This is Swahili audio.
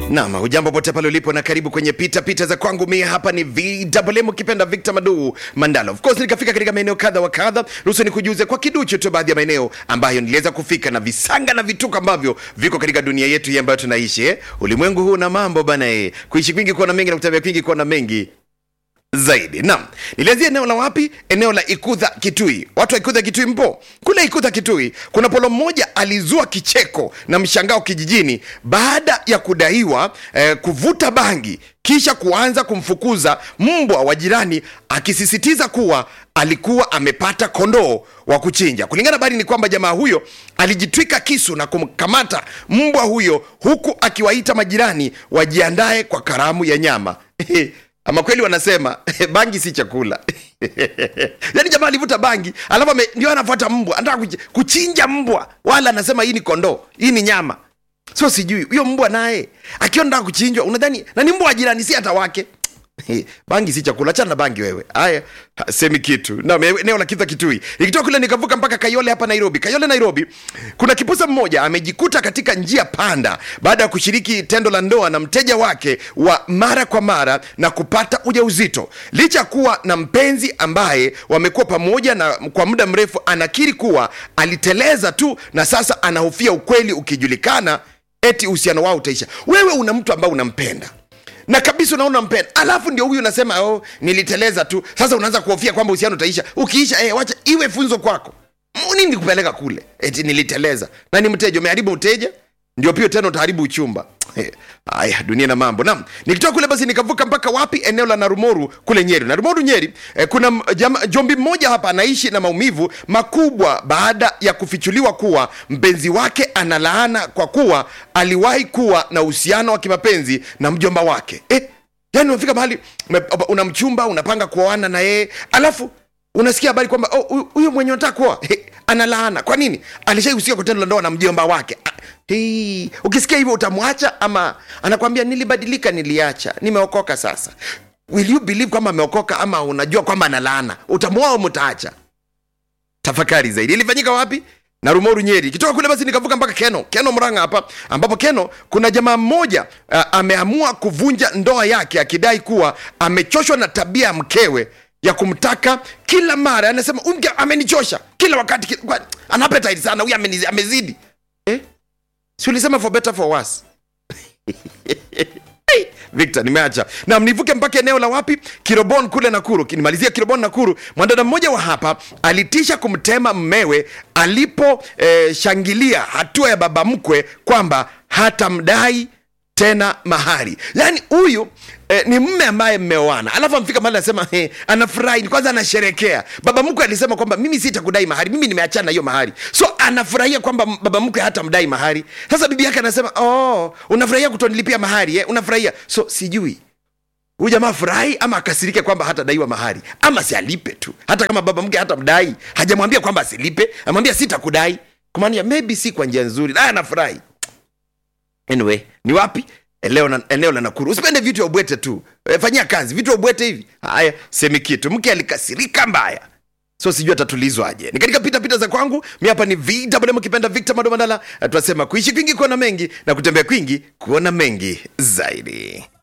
Naam, hujambo pote pale ulipo na karibu kwenye pita pita za kwangu. Mimi hapa ni VMM ukipenda Victor Madu Mandala. Of course nikafika katika maeneo kadha wa kadha. Ruhusu nikujuze kwa kiduchu tu baadhi ya maeneo ambayo niliweza kufika na visanga na vituko ambavyo viko katika dunia yetu hii ambayo tunaishi eh. Ulimwengu huu na mambo bana eh. Kuishi kwingi kuona mengi na kutembea kwingi kuona mengi zaidi. Naam, nilianzia eneo la wapi? Eneo la Ikudha Kitui. Watu wa Ikudha Kitui mpo? Kule Ikudha Kitui kuna polo mmoja alizua kicheko na mshangao kijijini baada ya kudaiwa eh, kuvuta bangi kisha kuanza kumfukuza mbwa wa jirani akisisitiza kuwa alikuwa amepata kondoo wa kuchinja. Kulingana na habari ni kwamba jamaa huyo alijitwika kisu na kumkamata mbwa huyo huku akiwaita majirani wajiandae kwa karamu ya nyama. ama kweli wanasema bangi si chakula yaani jamaa alivuta bangi alafu ame- ndio anafuata mbwa anataka kuch- kuchinja mbwa wala anasema hii ni kondoo hii ni nyama so sijui huyo mbwa naye akiwa nataka kuchinjwa unadhani na ni mbwa wa jirani si hata wake bangi si chakula achana na bangi wewe haya ha, semi kitu na eneo la kitha kitui ikitoka kule nikavuka mpaka kayole hapa nairobi kayole nairobi kuna kipusa mmoja amejikuta katika njia panda baada ya kushiriki tendo la ndoa na mteja wake wa mara kwa mara na kupata ujauzito licha ya kuwa na mpenzi ambaye wamekuwa pamoja na kwa muda mrefu anakiri kuwa aliteleza tu na sasa anahofia ukweli ukijulikana eti uhusiano wao utaisha wewe una mtu ambaye unampenda na kabisa unaona mpenda alafu ndio huyu unasema oh, niliteleza tu sasa unaanza kuhofia kwamba uhusiano utaisha ukiisha eh, wacha iwe funzo kwako M- nini kupeleka kule eti niliteleza na ni mteja umeharibu mteja ndio pia tena utaharibu uchumba Eh, haya dunia na mambo nam nikitoka kule basi nikavuka mpaka wapi eneo la narumoru kule nyeri narumoru nyeri eh, kuna m- jama, jombi mmoja hapa anaishi na maumivu makubwa baada ya kufichuliwa kuwa mpenzi wake analaana kwa kuwa aliwahi kuwa na uhusiano wa kimapenzi na mjomba wake eh, yani unafika mahali ume- una mchumba unapanga kuoana na yeye alafu unasikia habari kwamba oh, huyu- huyu mwenye unataka kuoa hey, analaana kwa nini alishaihusika kwa tendo la ndoa na mjomba wake Ah, hey, ukisikia hivyo utamwacha ama anakwambia nilibadilika niliacha nimeokoka sasa will you believe kwamba ameokoka ama unajua kwamba analaana utamwoa au mtaacha tafakari zaidi ilifanyika wapi na rumoru nyeri kitoka kule basi nikavuka mpaka keno keno mranga hapa ambapo keno kuna jamaa mmoja uh, ameamua kuvunja ndoa yake akidai kuwa amechoshwa na tabia ya mkewe ya kumtaka kila mara anasema "Huyu mke amenichosha kila wakati ki- kwa- ana appetite sana huyu amenizi- amezidi eh? si ulisema for better for worse Hey, victor nimeacha nam nivuke mpaka eneo la wapi kirobon kule nakuru nimalizia kirobon nakuru mwanadada mmoja wa hapa alitisha kumtema mmewe aliposhangilia eh, shangilia hatua ya baba mkwe kwamba hatamdai tena mahari yaani huyu eh, ni mme ambaye mmeoana alafu amfika mahali anasema eh, anafurahi kwanza anasherekea baba mkwe alisema kwamba mimi sitakudai mahari mimi nimeachana na hiyo mahari so anafurahia kwamba m- baba mkwe hata mdai mahari sasa bibi yake anasema oh, unafurahia kutonilipia mahari eh? unafurahia so sijui huyu jamaa furahi ama akasirike kwamba hatadaiwa mahari ama sialipe tu hata kama baba mke hata mdai hajamwambia kwamba asilipe amwambia sitakudai kumaanisha maybe si kwa njia nzuri naye anafurahi anyway ni wapi eneo la, eneo la nakuru usipende vitu ya ubwete tu e, fanyia kazi vitu ya ubwete hivi haya semi kitu mke alikasirika mbaya so sijui atatulizwaje ni katika pita pita za kwangu mi hapa ni vwm kipenda victor madomandala tunasema kuishi kwingi kuona mengi na kutembea kwingi kuona mengi zaidi